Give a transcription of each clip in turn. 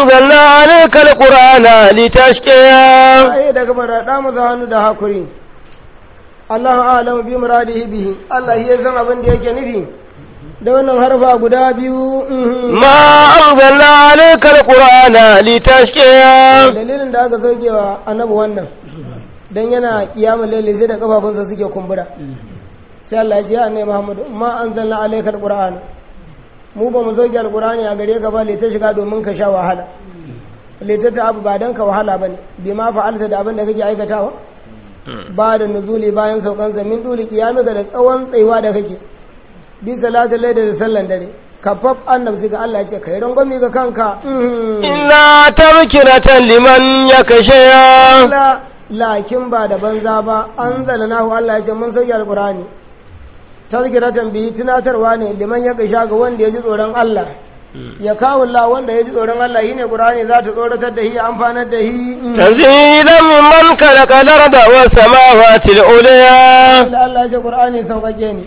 أنزلنا عليك القرآن لتشقى ai daga barada masa hannu da hakuri Allah a'lamu bi muradihi bihi Allah ya san abin da yake nufi da wannan harfa guda biyu mhm. ما أنزلنا عليك القرآن لتشقى dalilin da aka sauke wa annabi wannan dan yana kiyamul laili sai da kafafunsa suke kumbura sai Allah ya ce ya annabi Muhammad ma anzalna alayka alqur'ana mu ba mu sauke alqur'ani a gare ka ba le ta shiga domin ka sha wahala le ta abu ba dan ka wahala bane bi ma fa'alta da abin da kake aikatawa ba da nuzuli bayan saukan min duli kiyamika da tsawon tsayuwa da kake bi salatul layli da sallan dare kafaf annabi ga Allah ya ce kai rangwami ga kanka mhm. إلا تذكرة لمن يخشى la lakin ba da banza ba an zalanahu Allah ya ce mun sauke alqur'ani tazkiratan bihi tunatarwa ne liman ya kisha ga wanda ya ji tsoron Allah ya kawo Allah wanda ya ji tsoron Allah shine qur'ani za ta tsoratar da shi amfanar da shi تنزيلا ممن خلق الأرض والسماوات العليا da Allah ya ce qur'ani sauƙaƙe ne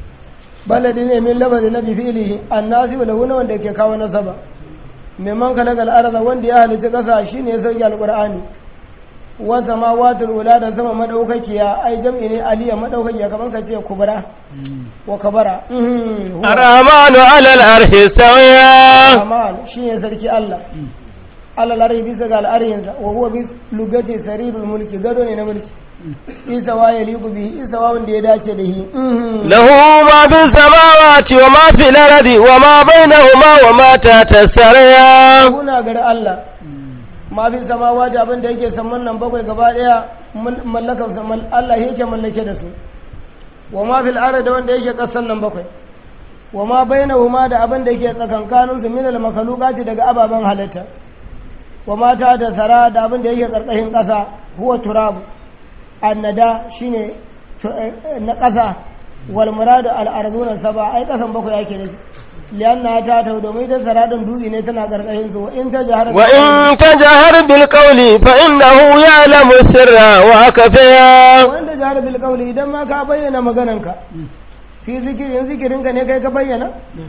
baladi ne min lafazi na bi fi'lihi annasi wa lahu wanda ke kawo nasaba mimman kalakal arda wanda ya halitta kasa shine ya sauke alqur'ani wa samawatul ula da sama madaukakiya ai jam'i ne aliya madaukakiya kaman ka ce kubra wa kabara mhm, huwa الرحمن على العرش استوى Rahman shine sarki Allah Allah larabi bisa ga al'arinsa wa huwa bis lugati sarirul mulki gado ne na mulki isa wa ya liku bihi isa wa wanda ya dace da shi mhm. له ما في السماوات وما في الأرض وما بينهما وما تحت الثريا kuna gari Allah ma fi samawa da abin da yake saman nan bakwai gaba daya mallakar saman Allah yake mallake da su wa ma fil ardi da wanda yake kasan nan bakwai wa ma bainahuma da abin da yake tsakankanin su min al makhluqati daga ababen halitta wa ma ta da sara da abin da yake karkashin kasa huwa turab annada shine tu- eh, na kasa wal muradu al arduna saba ai kasan bakwai yake da shi lianna ta ta domin ita saradin dutse ne tana karkashin su wa in ta jahar وإن تجهر بالقول فإنه يعلم السر وأخفى wanda jahar bil qawli idan ma ka bayyana magananka fi zikirin zikirinka ne kai ka bayyana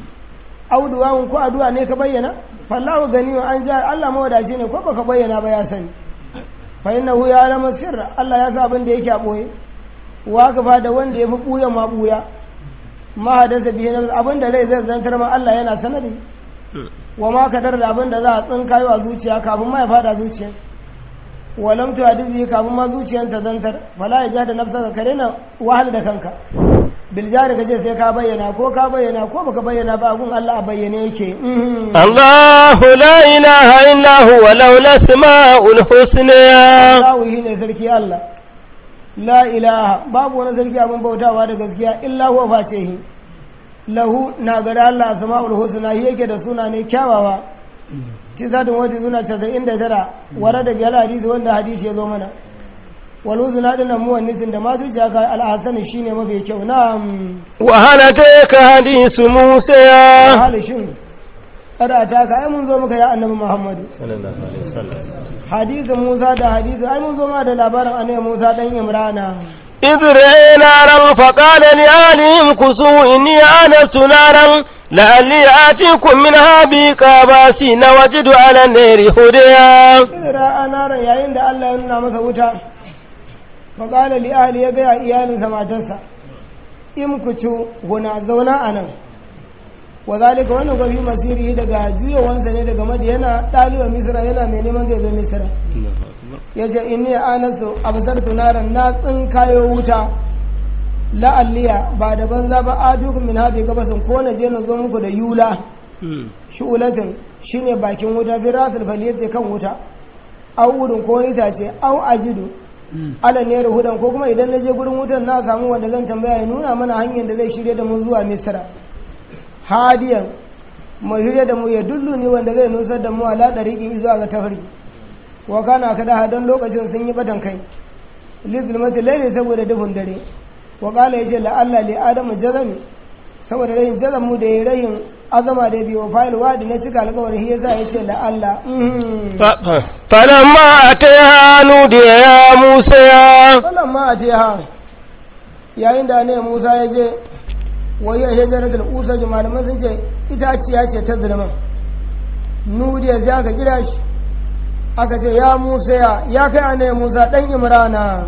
auduwa ko addu'a ne ka bayyana fallahu gani an ja Allah mawadaci ne ko baka bayyana ba ya sani fa innahu ya'lamu sirra Allah ya sa abin da yake a boye wa ka fa da wanda ya fi buya ma buya ma hadasa bihi nafs abin da rai zai zantar ma Allah yana sanadi wa ma kadar da abin da za a tsinkayo a zuciya kafin ma ya fada zuciya walam tu hadisi kafin ma zuciyar ta zantar fala ya ja da nafsa ka daina wahal da kanka bil jari ka je sai ka bayyana ko ka bayyana ko baka bayyana ba gun Allah a bayyane yake mhm. الله لا إله إلا هو له الأسماء الحسنى Allahu shi ne sarki Allah la ilaha babu wani sarki abin bautawa da gaskiya illa huwa face shi lahu na gada Allah asma'ul husna shi yake da suna ne kyawawa tisatin wata suna casa'in da tara ware da biyar hadisi wanda hadisi ya zo mana wal husna din nan muwannisin da ma zuciya ka al'asani shine mafi kyau na وهل أتيك حديث موسى halishin kada ta ka ai mun zo muka ya annabi Muhammadu صلى الله عليه وسلم hadisin Musa da hadisi ai mun zo ma da labarin annabi Musa dan Imrana إذ رأي نارا فقال لأهلهم كسوا إني آنست نارا لعلي آتيكم منها بقاباس وجد على النار هديا Idra anaran yayin da Allah ya nuna masa wuta faƙala li ahli ya gaya iyalinsa matarsa in ku ci guna zauna a nan wa zalika wannan gwafi masiri daga juyawansa ne daga madiyana ɗaliba misira yana mai neman zai zo misira ya ce inni anasu absar tunaran na tsinkayo wuta la'alliya ba da banza ba adukum min hadi gabasin ko na je na zo muku da yula shu'ulatin shine bakin wuta fi rasul faliyati kan wuta au wurin ko itace au ajidu ala ne hudan ko kuma idan na je gurin wutan na samu wanda zan tambaya ya nuna mana hanyar da zai shirye da mu zuwa misra hadiyan mu shirye da mu ya dullu ne wanda zai nusar da mu ala dariqin zuwa ga tafarki wa kana kada hadan lokacin sun yi batan kai lizulmati laili saboda dufin dare wa qala yace la alla li adamu jazami saboda rayin jazamu da yayi rayin azama da biyo fa'il wadi na cika alƙawari shi yasa yace la alla فلما أتيها نودي يا موسى wannan ma a ha yayin da ne Musa ya je wai ya shajarar da usa ji malaman sun ce itaciya ce ta zulman nudiya sai aka kira shi aka ce ya musa ya ya kai annabi musa dan imrana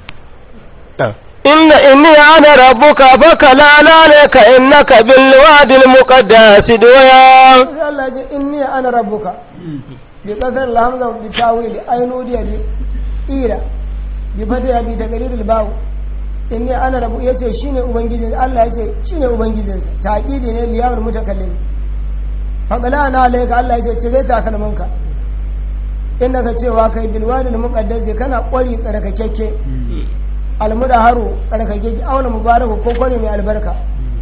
إن إني أنا ربك فكلا عليك إنك بالوادي المقدس دويا sai Allah ya ce inni ana rabbuka bi kasar alhamza bi tawil ay nudiya bi ira bi fata bi taqriril baw inni ana rabbu yace shine ubangijin Allah yace shine ubangijin taqidi ne liyamul mutakallim faqala na alayka Allah yace cire takalmanka inda ka cewa kai bilwadil muqaddas kana kwari tsarkakekke almudaharu tsarkakekke auna mubaraku ko kwari mai albarka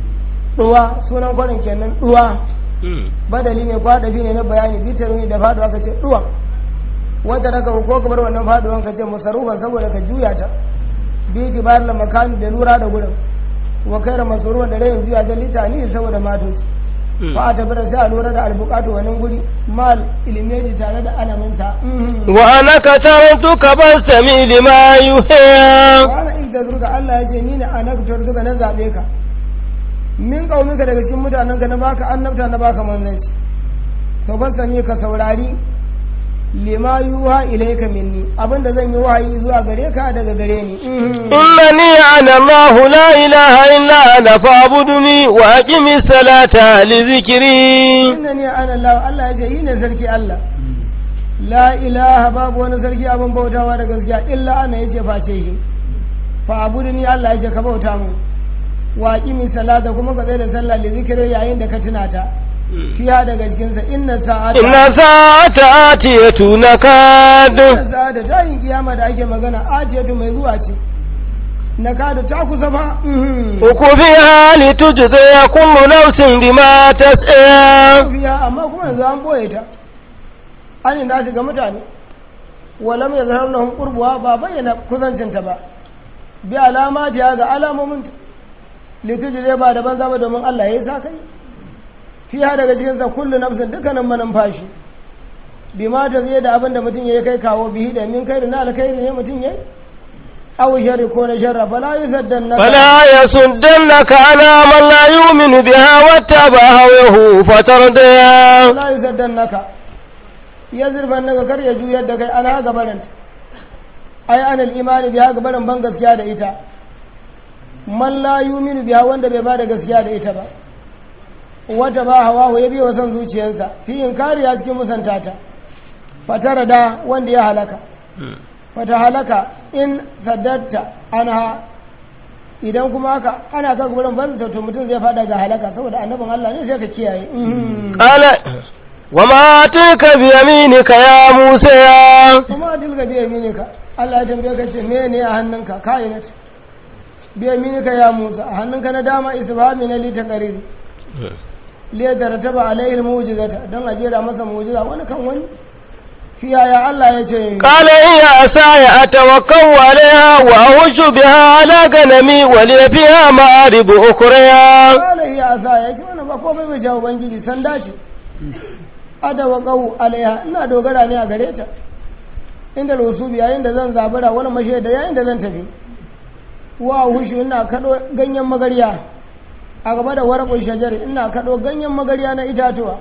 duwa sunan kwarin kenan duwa badali ne kwadafi ne na bayani bitaruni da faduwa ka ce duwa wata daga ko kamar wannan faduwan ka ce musarufan saboda ka juya ta bi tibar la makani da lura da gurin wa kaira masuruwan da rayin juya ta litani saboda matoci fa ta bada sai a lura da albukatu wannan guri mal ilimeji tare da alaminsa وأنا كترتك فاستمع لما يوحى wani inda zurga Allah ya ce ni ne a naktar duka na zaɓe ka min ƙauninka daga cikin mutanenka na baka annabta na baka manzanci to ban sani ka saurari lima yuha ilaika minni abinda zan yi wahayi zuwa gare ka daga gare ni إنني أنا الله لا إله إلا أنا فاعبدني وأقم الصلاة لذكري inna ni ana Allah Allah ya ce yi ne sarki Allah la ilaha babu wani sarki abin bautawa da gaskiya illa ana yace face shi fa abuduni Allah ya ce ka bauta mu wa aqimi salata kuma ka tsaya da sallah li zikri yayin da ka tuna ta fiya daga cikin sa inna sa'ata إن ساعة آتية نكاد inna sa'ata ta yin kiyama da ake magana atiyatu mai zuwa ce na kada ta kusa fa mhm. وكفيها لتجزي كل نفس بما تسعى fiya amma kuma yanzu an boye ta an yi shiga mutane walam ya zahar na hunkurbuwa ba bayyana kusancinta ba bi alama ta ga alamominta litiji zai ba da banza ba domin Allah ya yi sa kai fiya daga cikinsa kullu nafsin dukkanin manumfashi bi ma ta zai da abin da mutum ya yi kai kawo bihi da min kai da na alkhairi ne mutum ya yi aw sharri ko na sharra fala yusaddan naka فلا يصدنك على من لا يؤمن بها واتبع هواه فتردى la yusaddan naka ya zurfan naka kar ya juyar da kai ana ga barin ai anal imani biya ga barin ban gaskiya da ita man la yuminu biya wanda bai bada gaskiya da ita ba wata ba hawa ya biya son zuciyarsa fi in kariya cikin musantata fatara da wanda ya halaka fata halaka in saddatta anha idan kuma haka ana kan gurin ban to mutum zai fada ga halaka saboda annabin Allah ne sai ka kiyaye قال وما تلك بيمينك يا موسى kuma dilga biya minika Allah ya tambaye ka ce me ne a hannunka kainat biya minika ya Musa a hannunka na dama isbami na lita qariri liya da rataba alaihi mu'jizata dan a jera masa mu'jiza wani kan wani fiya ya Allah ya ce قال هي عصاي أتوكل عليها وأهش بها على غنمي ولي فيها مآرب أخرى kala hiya asa ya ce wannan ba komai bai jawo ubangiji sanda ce adawa qahu alaiha ina dogara ne a gare ta inda rusubi yayin da zan zabura wani mashe da yayin da zan tafi wa hushu ina kado ganyen magarya a gaba da warakun shajari ina kado ganyen magarya na itatuwa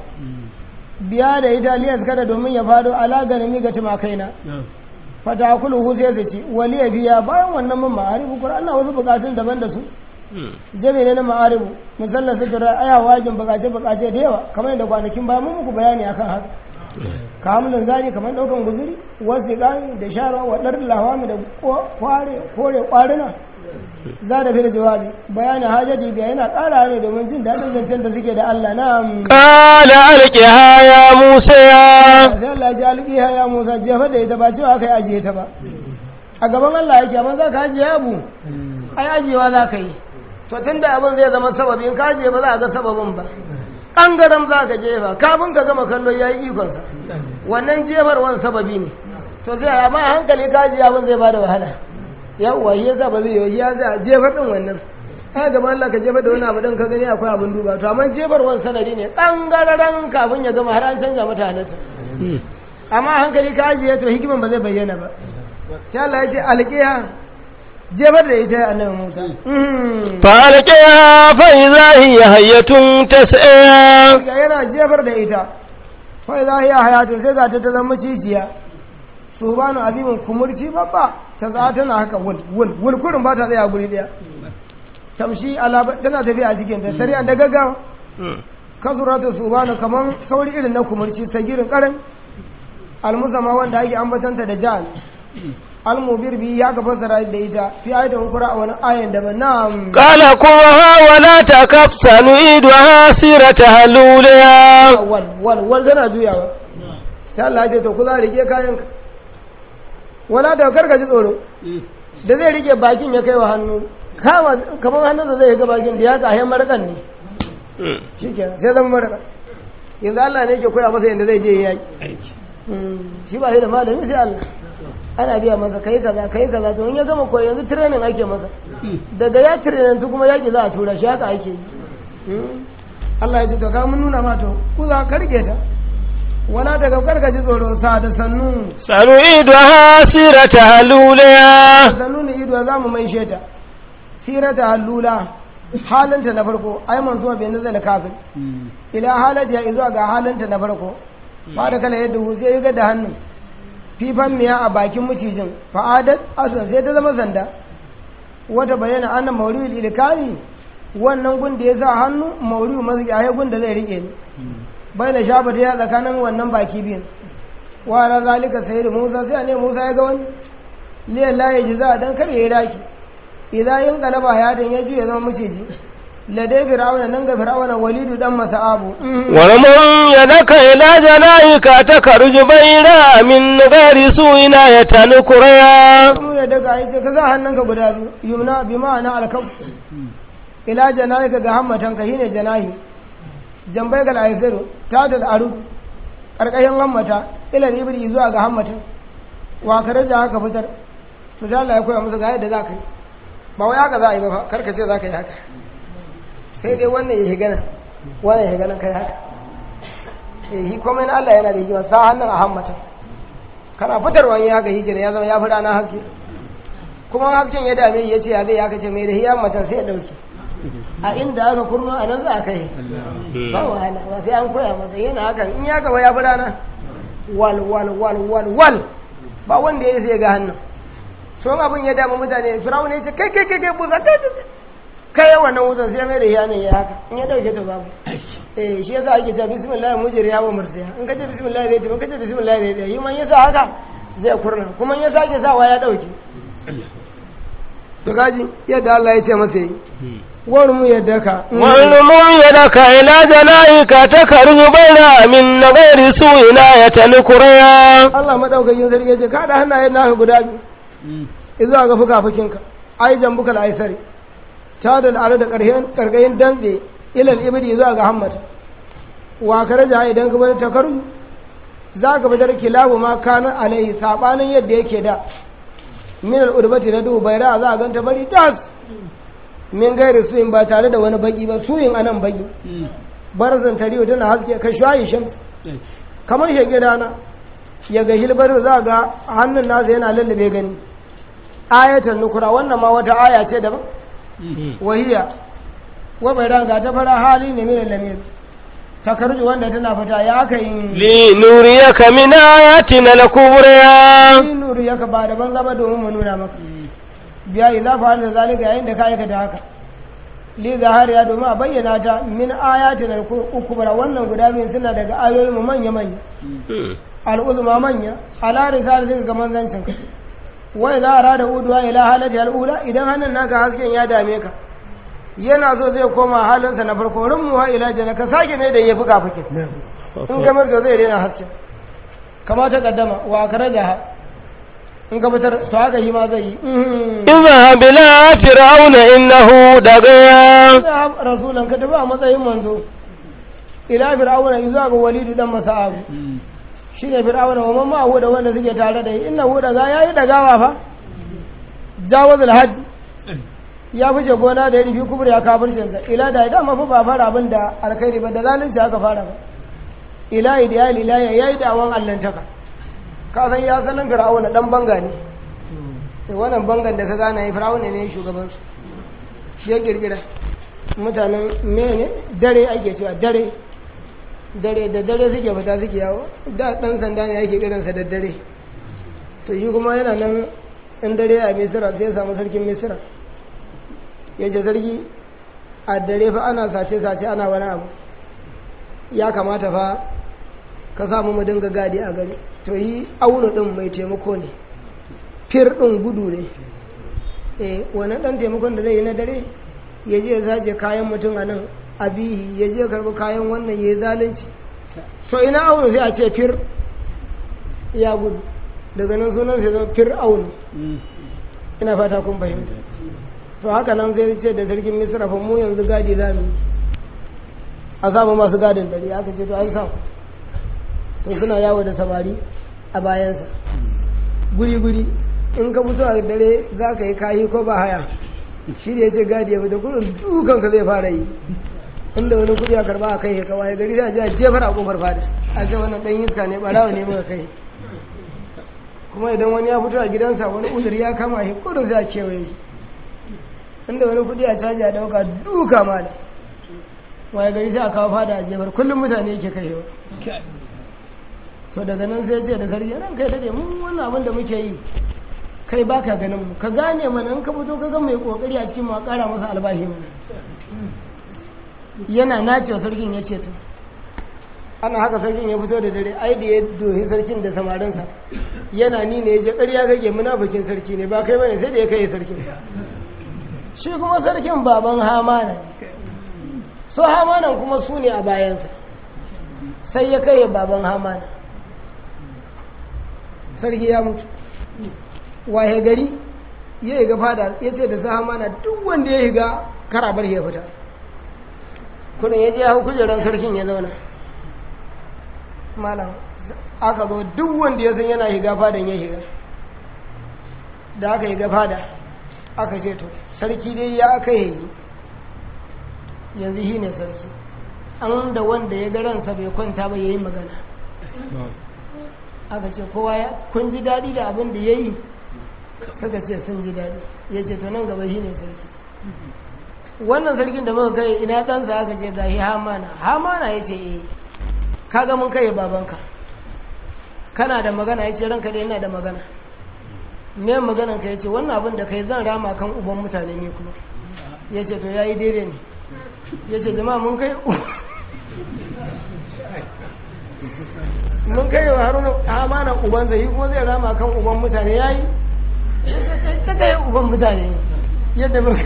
biya da italiyas kada domin ya fado ala ganami ga tumakaina fata kulu hu sai su ci wali ya biya bayan wannan mun ma'arifu qur'an na wasu bukatun daban da su jami ne na ma'arifu musallar sutura aya wajin bukace bukace da yawa kamar yadda kwanakin ba mun muku bayani akan haka kamun zari kamar daukan guzuri wasu gani da shara wa dar lawami da kware kore kwarina za da fil jawabi bayanin hajjati biya yana kara ne domin jin daɗin zancen da suke da Allah na قال ألقها يا موسى sai Allah ya alƙiha ya Musa jefa da ita ba cewa kai ajiye ta ba a gaban Allah yake amma za ka ajiye abu ai ajiyewa za ka yi to tun da abin zai zama sababi in ka ajiye ba za a ga sababin ba ɓangaren za ka jefa kafin ka gama kallo ya yi ikonsa wannan jefarwan sababi ne to sai a ba hankali ka ajiye abin zai ba da wahala yawwa shi yasa ba zai yi ya za a jefar din wannan ai gaban Allah ka jefar da wani abu din ka gani akwai abin duba to amma jefarwan sanadi ne ɓangaren kafin ya gama har an canza mata halitta amma hankali ka ajiye to hikiman ba zai bayyana ba sai Allah ya ce alƙiya jefar da ita ya annabi Musa فألقيها فإذا هي هية تسعى ga yana jefar da ita fa za hiya hayatun sai ga ta ta zama cijiya su banu azimin kumurci babba ta za tana haka wul wul wul kurin ba ta tsaya guri daya tamshi ala tana tafiya a cikin ta sariya da gaggawa kasuratu su banu kaman sauri irin na kumurci sagirin karin almusama wanda ake ambatanta da jahal almubir bi ya ka fassara da ita fi ayatin ukura a wani ayan da na'am قال قوها ولا تكف سنعيدها سيرتها الأولى wal wal wal tana juyawa sai Allah ya ce to ku za rike kayan ka wala da karka ji tsoro da zai rike bakin ya kai wa hannu kama kamar hannun da zai ga bakin da ya ka hayan marakan ne shikenan sai zama marakan yanzu Allah ne yake koya masa yadda zai je yaki shi ba shi da malami sai Allah ana biya masa kai kaza kai kaza to in ya gama koyi yanzu training ake masa daga ya training tu kuma yaki za a tura shi haka ake yi Allah ya ce to ka mun nuna ma to ku za ka rike ta wala daga karka ji tsoron sa da sannu سنعيدها سيرتها الأولى sannu ne ido za mu maishe ta sirata halula halinta na farko ai manzo bai nazala kafin ila halata ya zuwa ga halinta na farko ba da kala yadda hu sai ya ga da hannun fifan miya a bakin macijin fa'adat asan sai ta zama sanda wata bayyana annan mauliul ilkani wannan gun da ya sa hannu mauriyu mazgi a gun da zai rike ni bai da shafa ta ya tsakanin wannan baki biyun wa ra zalika sayyidu musa sai ne musa ya ga wani liyan la ya jiza dan kar ya raki idan yin galaba ya dan ya juya zama maciji ladai fir'auna nan ga fir'auna walidu dan masa'abu ورمم يدك إلى جناحك تخرج بيضاء من غير سوء آية نكريا mu ya daga ya ce ka sa hannunka guda biyu yumna bi ma'ana alkaf ila janahika ga hammatanka shine janahi jambai gal aisaru ta da aru karkashin hammata ila ibri zuwa ga hammatan wa karaja haka fitar to da Allah ya koya musu ga yadda za ka yi ba wai haka za a yi ba fa karka ce za ka yi haka sai dai wannan ya shiga nan wannan ya shiga nan kai haka eh shi komai na Allah yana da hikima sa hannun a hammata kana fitarwa ya haka hijira ya zama ya fi rana haske kuma hasken ya dame ya ce ya zai ya kace mai da hiya matan sai ya dauke a inda aka kurma a nan za a kai ba wahala ba sai an koya masa yana hakan in ya gaba ya fi rana wal wal wal wal wal ba wanda ya sai ga hannun so abin ya damu mutane firawun ya ce kai kai kai kai buza kai kai kai yawan nan wutan sai mai da hiya ne ya haka in ya dauke ta babu eh shi yasa ake cewa bismillah mujriya wa mursiya in kace bismillah zai tafi in kace bismillah zai tafi yi man yasa haka zai kurna kuma in ya sake sawa ya dauke to gaji yadda Allah ya ce masa yi wani mu yadda ka ورمم يدك إلى جناحك تخرج بيضاء من غير سوء آية نكريا Allah madaukakin sarki ya ce ka da hannayen naka guda biyu izuwa ga fuka-fukinka ai jambuka al'aisari ta da al'adu da ƙarƙayin dantse ilal ibidi zuwa ga hammata wa ka raja idan ka bari takaru za ka fitar kilabu ma kanan alaihi saɓanin yadda yake da min al'urbati na duhu bai za a ganta bari tas min gairi suyin ba tare da wani baki ba suyin anan baki barzan tariyo tana haske ka shayi shan kamar shege rana ya ga hilbar za ga hannun nasa yana lallabe gani ayatan nukura wannan ma wata aya ce daban wahiya wa bai ranga ta fara hali ne mai lamir takarju wanda tana fita ya aka yi لنريك من آياتنا الكبرى yin nuru ya ka ba daban gaba domin mu nuna maka biya idza fa da zalika yayin da ka aikata haka li zahariya domin a bayyana ta min ayatin al-kubra wannan guda biyun suna daga ayoyin mu manya manya al'uzma manya ala risalatin ga manzancin ka wa idza arada udwa ila halati al-ula idan hannun naka hasken ya dame ka yana so zai koma halinsa na farko rummuwa ila jana ka sake ne da ya fuka fuke in kamar to zai daina hasken kama ta kaddama wa karaja in ka fitar to haka shi ma zai yi اذهب إلى فرعون إنه دغيا ina rasulan ka tafi a matsayin manzo ila fir'auna zuwa ga walidu dan masa'abu shine fir'auna wa mamma hu da wanda suke tare da shi inna hu daga yayi dagawa fa jawazul hajj ya fice gona da ya rufi kubur ya kafircin sa ila da idan mafi ba fara abin da alkhairi ba da zalunci aka fara ba ila idiyal ila ya yayi dawon allantaka ka san ya sanin fir'auna dan banga ne sai wannan bangan da ka gana yi fir'auna ne shugaban su shi ya girgira mutanen mene dare ake cewa dare dare da dare suke fita suke yawo da ɗan sanda ne yake irinsa da dare to shi kuma yana nan in dare a misira sai ya samu sarkin misira ya ce sarki a dare fa ana sace-sace ana wani abu ya kamata fa ka samu mu dinga gadi a gari to yi auna ɗin mai taimako ne fir ɗin gudu ne eh wani ɗan taimakon da zai yi na dare ya je ya sace kayan mutum a nan a bihi ya je karɓi kayan wannan ya yi zalunci to ina auna sai a ce fir ya gudu daga nan sunan sai zama fir auna ina fata kun fahimta to haka nan zai ce da sarkin misra fa mu yanzu gadi za mu yi a samu masu gadin dare aka ce to an samu to suna yawo da samari a bayansa guri-guri in ka fito a dare za ka yi kayi ko ba haya shi da ya ce gadi ya fita kudin dukanka zai fara yi inda wani kudi a karba a kai ya kawai gari da a jefar a kofar fada a ce wannan dan iska ne barawa ne muka kai kuma idan wani ya fito a gidansa wani uzuri ya kama shi kudin za a kewaye shi inda wani kudi a caji a dauka duka mala waye gari sai a kawo fada a jefar kullum mutane yake kaiwa to daga nan sai ce da sarki ran kai dade mun wannan abin da muke yi kai baka ganin mu ka gane mana in ka fito ka ga mai kokari a cikin mu a kara masa albashi mana yana nace sarkin ya ce to ana haka sarkin ya fito da dare ai da ya dohi sarkin da samarinsa yana ni ne ya je ƙarya kake munafikin sarki ne ba kai bane sai da ya kai sarkin shi kuma sarkin baban hamana so hamanan kuma su ne a bayansa sai ya kai baban hamana sarki ya mutu waye gari ya yi ga fada ya ce da sa hamana duk wanda ya higa karabar ya fita kudin ya je hau kujerar sarkin ya zauna malam aka zo duk wanda ya san yana higa fadan ya higa da aka higa fada aka ce to sarki dai ya aka yi yanzu shi ne sarki an da wanda ya ga ransa bai kwanta ba ya yi magana aka ce kowa ya kun ji daɗi da abin da ya yi suka ce sun ji daɗi ya ce to nan gaba shi ne sarki wannan sarkin da muka kai ina ɗansa aka ce ga shi hamana hamana ya ce eh kaga mun kai babanka kana da magana ya ce ranka da yana da magana me maganan ka ya ce wannan abin da kai zan rama kan uban mutane ne kuma ya ce to ya yi daidai ne ya ce jama'a mun kai mun kai wa haruna amana uban zai yi kuma zai rama kan uban mutane ya yi ta kai uban mutane yadda mun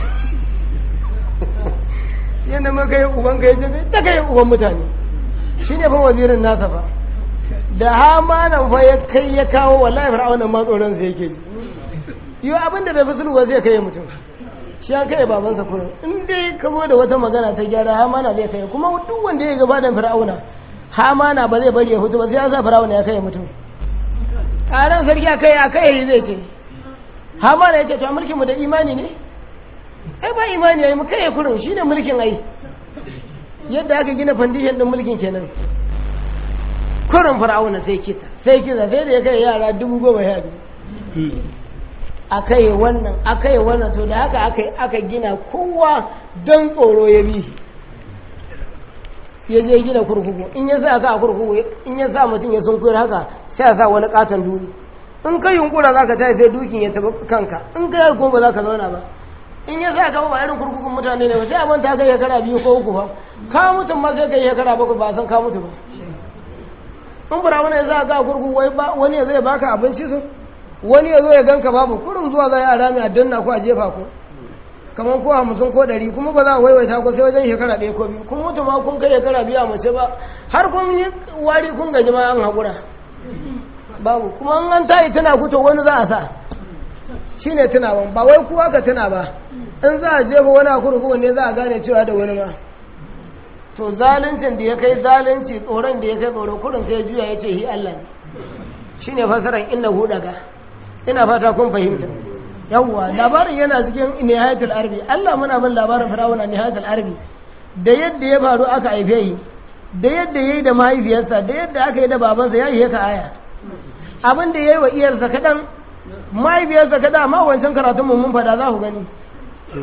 yadda mun kai uban ka yace ta kai uban mutane shi ne fa wazirin nasa fa da hamanan fa ya kai ya kawo wallahi fir'auna ma tsoron sa yake ji yi abinda da fasulwa zai kai mutum shi ya kai babansa kurin in dai ka zo da wata magana ta gyara hamana zai kai kuma duk wanda ya gaba da fir'auna hamana ba zai bari ya fito ba sai ya sa fir'auna ya kai mutum ƙaran sarki a kai a kai zai ce hamana ya ce to mulkin mu da imani ne ai ba imani yayi mu kai kurin shine mulkin ai yadda aka gina foundation din mulkin kenan kurin fir'auna sai kisa sai kisa sai da ya kai yara dubu goma sha biyu aka yi wannan aka yi wannan to da haka aka aka gina kowa don tsoro ya bi ya je gina kurkuku in ya sa ka a kurkuku in ya sa mutum ya sun kuyar haka sai ya sa wani katon duni in ka yunkura za ka tayi sai dukin ya taba kanka in ka yi kuma ba za ka zauna ba in ya sa ka ba irin kurkukun mutane ne ba sai a manta kai shekara biyu ko uku ba ka mutum ma sai kai shekara bakwai ba san ka mutu ba in bura wani ya sa ka a kurkuku wani ya zai baka abinci su wani ya zo ya ganka babu kurin zuwa za a rami a danna ko a jefa ku kamar ko hamsin ko ɗari kuma ba za a waiwaita ko sai wajen shekara ɗaya ko biyu kun mutu ma kun kai shekara biyu a mace ba har kun yi wari kun gaji ma an haƙura babu kuma an an tayi tuna ku to wani za a sa shi ne tunawan ba wai kuwa ka tuna ba in za a jefa wani a kurkuku ne za a gane cewa da wani ma to zaluncin da ya kai zalunci tsoron da ya kai tsoro kurin sai juya ya ce hi Allah ne shi ne fasaran inna hu daga ina fata kun fahimta yawwa labarin yana cikin nihayatul arbi Allah muna bin labarin firawuna nihayatul arbi da yadda ya faru aka haife yi da yadda yayi da mahaifiyarsa da yadda aka yi da babansa ya yi ka aya abin da yayi wa iyarsa kadan mahaifiyarsa kada amma wancan karatun mu mun fada za ku gani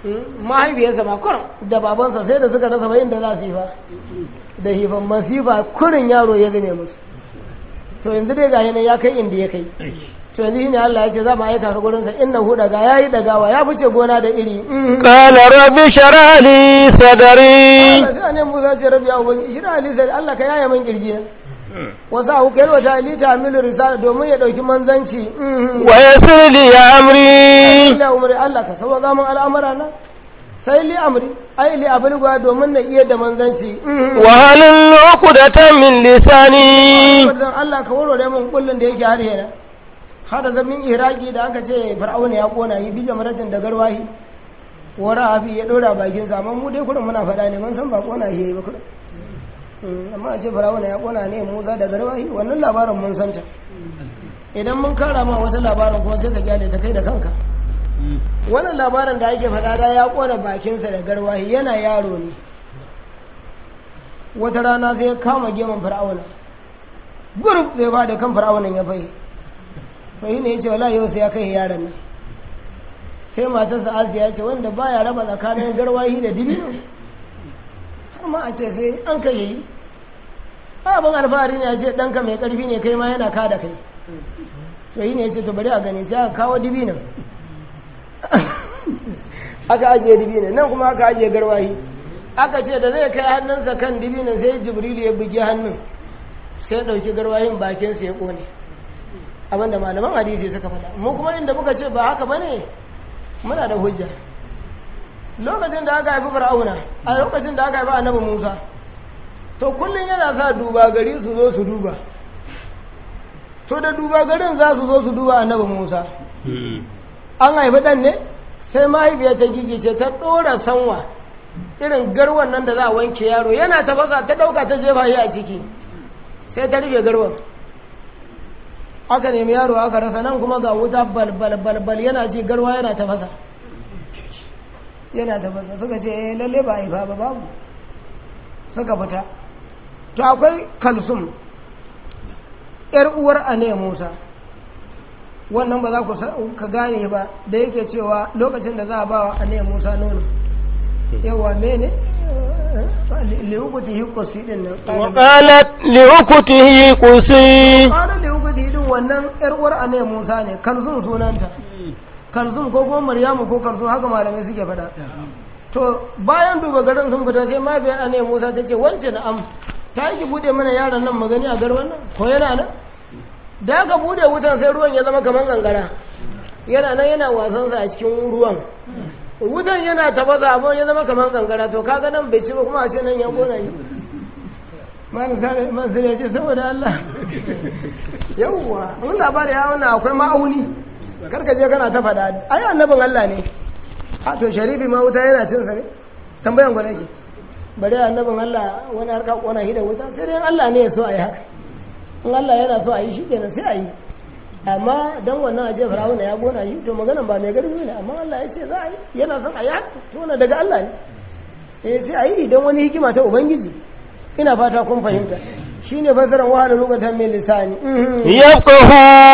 mahaifiyarsa ma kurin da babansa sai da suka rasa bayin da za su yi fa da hifan masifa kurin yaro ya zame musu to yanzu dai gashi nan ya kai inda ya kai to yanzu shine Allah ya ce za mu aika ka gurin sa innahu daga yayi dagawa ya fice gona da iri قال رب اشرح لي صدري Allah sai ne Musa ce rabbi ya ubangi shi da Ali sai Allah ka yaya min kirji na wasa hu kai wata ali ta amilu risala domin ya dauki manzanci ويسر لي أمري Allah umri Allah ka sauka min al'amara na sai li amri ai li abulgwa domin na iya da manzanci وهل عقدة من لساني wannan Allah ka warware min kullun da yake har yana hada zamin iraki da aka ce fir'auna ya kona yi bija maratin da garwahi wara abi ya dora bakin sa amma mu dai kurin muna faɗa ne mun san ba kona shi yayi ba kurin Mm, amma a ce fir'auna ya kona ne Musa da garwahi wannan labarin mun san ta idan mun kara ma wata labarin kuma sai ka gyale ta kai da kanka wannan labarin da ake faɗa da ya kona bakinsa da garwahi yana yaro ne wata rana sai ya kama gemun fir'auna gurub zai ba da kan fir'aunan ya fai to yi ne ya ce wala yau sai ya kai yaron nan sai matarsa asiya ce wanda baya raba tsakanin garwahi da dibino har ma a ce sai an kai yi abin alfahari ne a ce ɗanka mai ƙarfi ne kai ma yana ka da kai to yi ne ya ce to bari a gani sai aka kawo dibinan aka ajiye dibinan nan kuma aka ajiye garwahi aka ce da zai kai hannunsa kan dibinan sai jibrilu ya bugi hannun sai ya ɗauki garwahin bakinsa ya ƙone abinda malaman hadisi suka faɗa mu kuma inda muka ce ba haka bane muna da hujja lokacin da aka haifi fir'auna a lokacin da aka haifi annabi musa to kullum yana sa duba gari su zo su duba to da duba garin za su zo su duba annabi musa an haifi ɗan ne sai mahaifiyar ta gigice ta ɗora sanwa irin garwan nan da za a wanke yaro yana tafasa ta ɗauka ta jefa shi a ciki sai ta rufe garwan aka nemi yaro aka rasa nan kuma ga wuta balbal balbal yana ci garwa yana tafasa yana tafasa suka ce eh lalle ba haifa ba babu suka fita to akwai kalsum yar uwar ane musa wannan ba za ku sa- ka gane ba da yake cewa lokacin da za a ba wa ane musa nono yawa mene liukuti hikosi din nan وقالت لأخته قصي kwanan da yuka didin wannan yar uwar ane musa ne kalzum sunanta kalzum ko kuma maryamu ko kalzum haka malamai suke faɗa to bayan duba garin sun fita sai mafiyar ane musa ta ce wance na am ta yi ki bude mana yaron nan magani a garwan nan ko yana nan da aka bude wutan sai ruwan ya zama kamar kankara yana nan yana wasansa a cikin ruwan wutan yana tabasa abin ya zama kamar kankara to kaga nan bai ci ba kuma a ce nan ya kona shi man sare man sare ce saboda Allah yawwa mun labari ya wannan akwai ma'auni karka je kana ta faɗa ai annabin Allah ne a to sharifi ma wuta yana cin sa ne tambayan gwana ke bare annabin Allah wani harka kona shi da wuta sai dai Allah ne ya so a yi haka in Allah yana so a yi shi kenan sai a yi amma dan wannan aje firawuna ya gona shi to maganan ba mai garbi ne amma Allah ya ce za a yi yana son a yi haka to wannan daga Allah ne eh sai a yi idan wani hikima ta ubangiji ina fata kun fahimta shine fasaran wahala lokacin mai lisani يفقه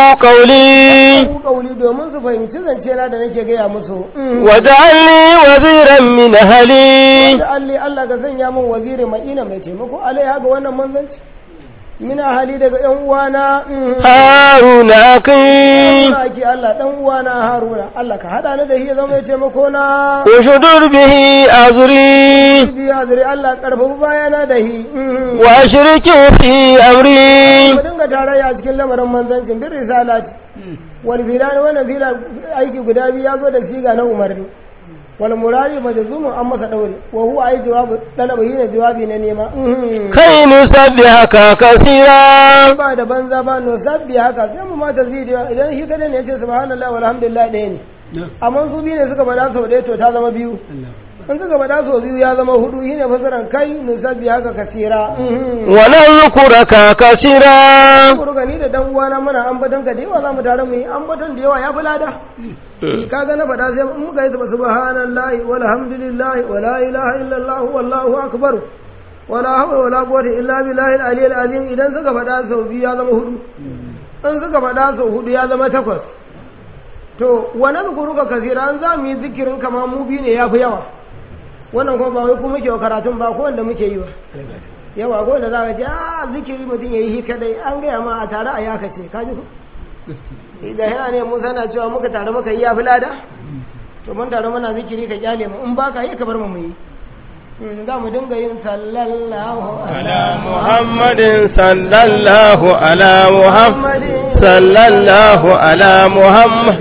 قولي ku kauli domin su fahimci zance na da nake gaya musu واجعل لي وزيرا من أهلي da alli Allah ka sanya min waziri ma'ina mai taimako alaiha ga wannan manzanci mina hali daga yan uwana هارون أخي Haruna ake Allah dan uwana Haruna Allah ka hada ni da shi ya zama mai taimako na وشدر به أزري biya zuri Allah karfafa bayana da shi وأشركه في أمري mu dinga tarayya cikin lamarin manzancin bin risalati wal filani wannan fila aiki guda biyu ya zo da siga na umarni wal murari majzumun an masa daure wa huwa ai jawabu dalaba ne jawabi na nema كي نسبحك كثيرا ba da banza ba no sabbi haka sai mu mata zidiyo idan shi kada ne ya ce subhanallahi walhamdulillah ɗaya ne amma su biyu ne suka faɗa sau ɗaya to ta zama biyu in suka faɗa sau biyu ya zama hudu shine fasaran kai nusabbi haka kasira ونذكرك كثيرا Kuru gani da dan uwana muna ambaton ka da yawa za mu tare mu yi ambaton da yawa ya fi lada kaga na faɗa sai in muka yi subhanallahi walhamdulillahi wala ilaha illallah wallahu akbar wala hawla wala quwwata illa billahi al-aliyyil azim idan suka faɗa sau biyu ya zama hudu in suka faɗa sau hudu ya zama takwas to wa nazkuruka kaseera an za mu yi zikirin kama mu biyu ne yafi yawa wannan kuma ba wai kuma muke wa karatun ba ko wanda muke yi ba yawa ko wanda za ka ce a zikiri mutum ya yi shi kadai an gaya ma a tare a yaka ce ka ji ku idan yana ne musa na cewa muka tare muka yi yafi lada to mun tare muna zikiri ka kyale mu in baka yi ka bar mu mu yi Mm, za mu dinga yin sallallahu على محمد صلى الله على محمد صلى الله على محمد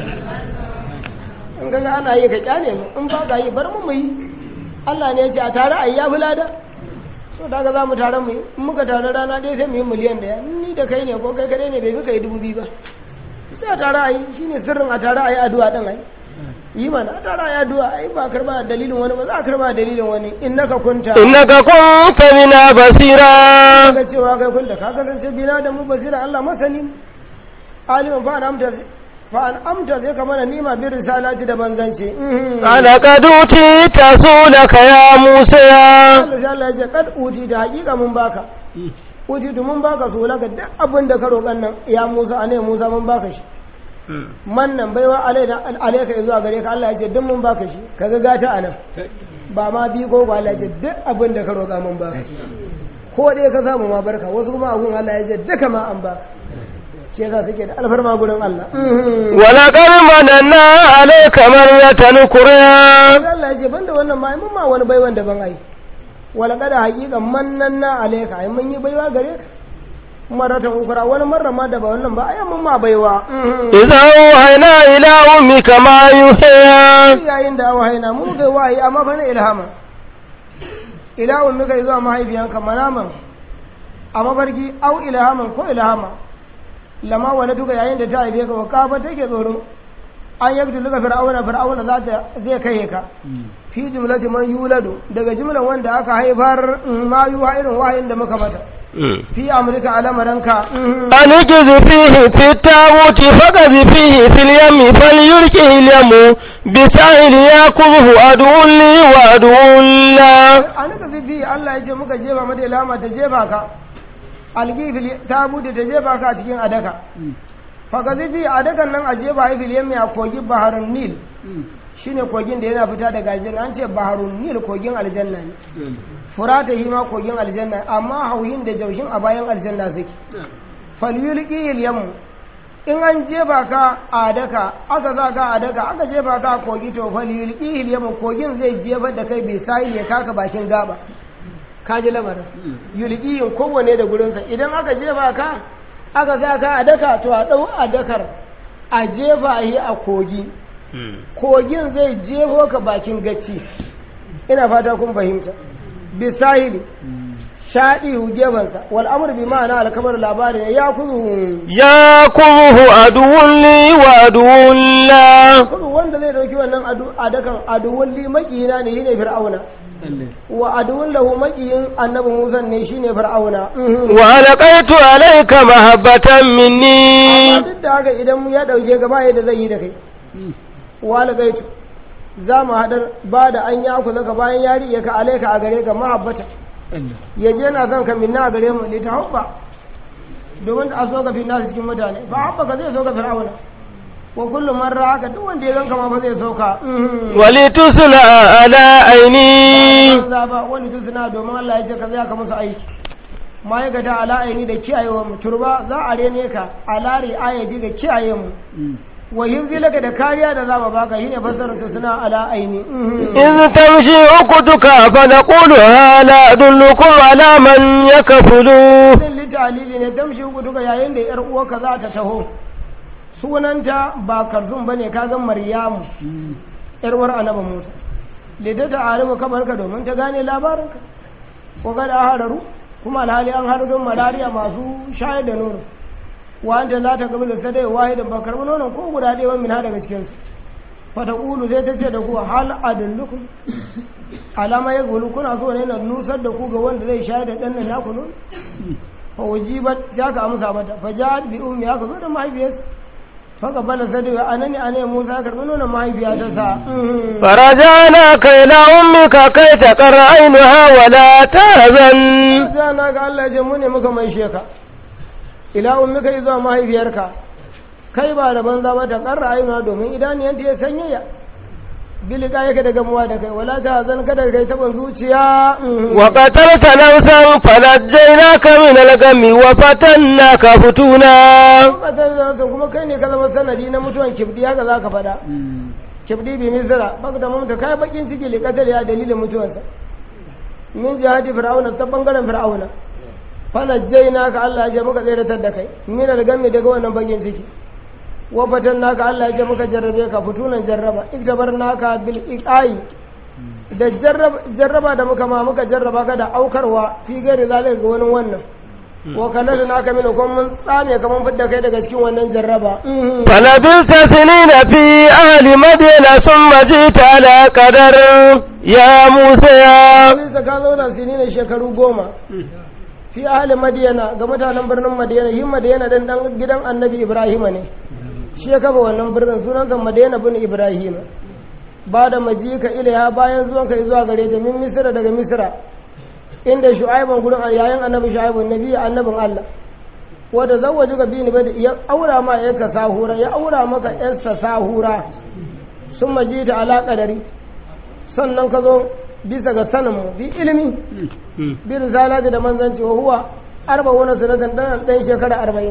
in ga ana yi ka kyale mu in ba ka yi bar mu mu yi Allah ne ya ce a tare a yi ya fi lada so da ga za mu tare mu yi in muka tare rana ɗaya sai mu yi miliyan ɗaya ni da kai ne ko kai kadai ne bai fi kai dubu biyu ba sai a tare a yi shine sirrin a tare a yi addu'a ɗin ai yi mana a tare a yi addu'a ai ba karba dalilin wani ba za a karba dalilin wani in naka kunta إنك كنت بنا بصيرا ga cewa kai kunta ka kasance bina da mu basira Allah masani aliman fa an amta fa an amta sai ka mana nima bi risalati da banzanci Mhm. لقد أوتيت سؤلك يا موسى Allah sai Allah ya ce kad uti da hakika mun baka uti to mun baka so laka duk abin da ka roƙan nan ya Musa ane Musa mun baka shi man nan baiwa alaina alaika zuwa gare ka Allah ya ce duk mun baka shi kaga gata anan ba ma bi ko ba Allah ya ce duk abin da ka roƙa mun baka ko dai ka samu ma barka wasu kuma abun Allah ya ce duka ma an baka shi yasa suke da alfarma gurin Allah ولقد مننا عليك مرة أخرى sai Allah ya ce banda wannan ma mun ma wani baiwan daban ai wala kada haƙiƙan mannan na alaika ai mun yi baiwa gare ka maratan ukura wani marra ma da ba wannan ba ai mun ma baiwa إذا أوحينا إلى أمك ما يوحي yayin da wahaina mu ga wahayi amma fa na ilhama ilahun muka zuwa mahaifiyanka manaman a mafarki au ilhaman ko ilhama lama wani duka yayin da ta haife ka wa kafa take tsoron an yabtu luka fir'auna fir'auna za ta zai kai ka fi jumlati man yuladu daga jumlan wanda aka haifar mm, ma yuha irin wahayin da muka mata fi amurka alamaranka mm, أن اجز فيه في التابوت فقذ فيه في اليم فليلقه اليم بسائل يأكله عدو لي وعدو له a nika fifi Allah ya ce muka jefa mata ilama ta jefa ka algifil ta bude ta jefa ka a cikin adaka faka zifi adakan nan a jefa haifil yammi a kogin baharun nil shine kogin da yana fita daga aljanna an ce baharun nil kogin aljanna ne furata hi ma kogin aljanna amma hauyin da jaushin a bayan aljanna suke falyulqi yammu in an jefa ka a daka aka za ka a daka aka jefa ka a kogi to falyulqi yammu kogin zai jefa da kai bai sai ya kaka bakin gaba ka ji lamarin yulqiyin kowanne da gurinsa idan aka jefa ka aka za ka a daka to a dau a dakar a jefa shi a kogi kogin zai jefo ka bakin gacci ina fata kun fahimta bisahili shaɗi gefansa wal amr bi ma'ana alkamar labarin ya kuzu يأكله عدو لي وعدو له kudu wanda zai dauki wannan adu adakan aduwun li makiyina ne shine fir'auna wa aduwun lahu makiyin annabi Musa ne shine fir'auna وألقيت عليك محبة amma مني duk da haka idan ya dauke gaba yadda zai yi da kai wala gaitu za mu hadar ba da an ya ku zaka bayan yari ya ka alaika a gare ka mahabbata ya je na son ka minna a gare mu ne ta hubba domin a so ka fi nasu cikin mutane ba hubba ka zai so ka fir'auna wa kullum man haka duk wanda ya ganka ma ba zai so ka ولتصنع على عيني banza ba wani tun suna domin Allah ya ce ka zai ka musu aiki ma'aikata ala aini da kiyayewa mu turba za a rene ka ala ri'ayati da kiyaye mu wa hifzi laka da kariya da za mu baka shine fassarar ta suna ala aini إذ تمشي أختك فنقول هل أدلكم على من يكفله din litalili ne damshi uku duka yayin da yar uwarka za ta taho sunanta ba karzun bane kaga maryamu yar uwar annabi Musa lida ta arifu kabarka domin ta gane labarinka ko ga da hararu kuma alhali an haru don malariya masu shayar da nono wanda za ta gaba da sadai wahidan ba karbi nonon ko guda ɗaya wani mina daga cikinsu fata ƙulu sai ta ce da ku hal adullukum alama ya gulu kuna so ne na nusar da ku ga wanda zai shayar da ɗan nan naku nono fa wajibat ya ka amsa mata fa ja'at bi ummi aka zo da mahaifiyarsa fa qabala sadai anani anai Musa ya karbi nonon mahaifiya ta sa فرجعناك إلى أمك كي تقر عينها ولا تهزن sai na ga Allah ya ce mu ne muka mai sheka ila ummika zuwa mahaifiyarka kai ba da banza ba ta karra ayyuna domin idaniyanta ya sanyaya bilika yake da gamuwa da kai wala ta zan kada kai taban zuciya وقتلت نفسا فنجيناك من الغم وفتناك فتونا kasar da sun kuma kai ne ka zama sanadi na mutuwan kibdi haka za ka faɗa kibdi bi misira baka da mamta kai bakin ciki li kasar ya dalilin mutuwarsa min jihadi fir'auna ta bangaren fir'auna fanajjaina ka Allah ya ce muka tseratar da kai min al-gammi daga wannan bakin ciki wa naka Allah ya ce muka jarrabe ka fitunan jarraba iktabarnaka bil iqai da jarraba da muka ma muka jarraba ka da aukarwa fi gari zalika ga wani wannan wa kallatu naka min kuma mun tsame ka mun fidda kai daga cikin wannan jarraba فلبثت سنين في أهل مدينة ثم جئت على قدر يا موسى Bisa ka zauna sini ne shekaru goma fi ahli madiyana ga mutanen birnin madiyana yin madiyana dan dan gidan annabi ibrahima ne shi ya kafa wannan birnin sunansa madiyana bin ibrahima ba da majika ilaiha bayan zuwan kai zuwa gare ta min misira daga misira inda shu'aibun gurin yayin annabi shu'aibun nabi annabin Allah wanda zawwaji ga bini bada ya aura ma yarka sahura ya aura maka yarsa sahura sun majita ala qadari sannan ka zo bisa ga sanin mu bi ilimi bi risalati da manzanci wa huwa arba'una sanatan dan dan shekara 40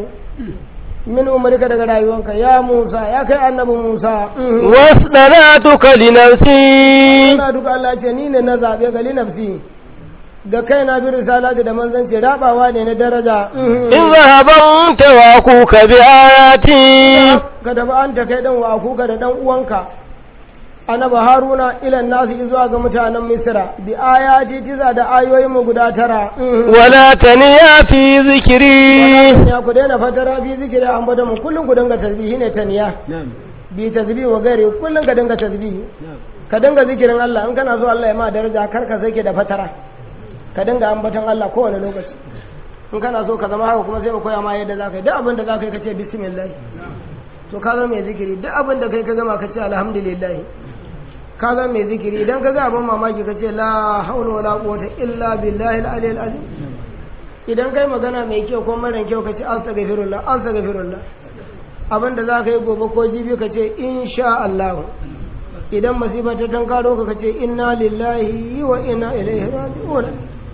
min umarika daga rayuwanka ya Musa ya kai annabi Musa واصطنعتك لنفسي ina duka Allah ce ni ne na zabe ga linafsi ga kai na bi risalati da manzanci rabawa ne na daraja اذهب أنت وأخوك بآياتي ka da an ta kai dan wa kuka da dan uwanka annabi haruna ilan nasu zuwa ga mutanen misra bi ayati tiza da ayoyin mu guda tara ولا تنيا في ذكري ya ku daina fatara fi zikiri an bada mu kullum ku dinga tasbihi ne taniya bi tasbihi wa gari kullum ka dinga tasbihi ka dinga zikirin Allah in kana so Allah ya ma daraja kar ka sake da fatara ka dinga ambaton Allah kowane lokaci in kana so ka zama haka kuma sai mu koya ma yadda za ka yi duk abin da za ka yi ka ce bismillah to ka zama mai zikiri duk abin da kai ka gama ka ce alhamdulillah ka zama mai zikiri idan ka ga abin mamaki ka ce la haula wala quwwata illa billahi al-aliyyil azim idan kai magana mai kyau ko mara kyau ka ce astaghfirullah astaghfirullah abin da za ka yi gobe ko jibi ka ce insha Allah idan masifa ta tankaro ka ka ce inna lillahi wa inna ilaihi raji'un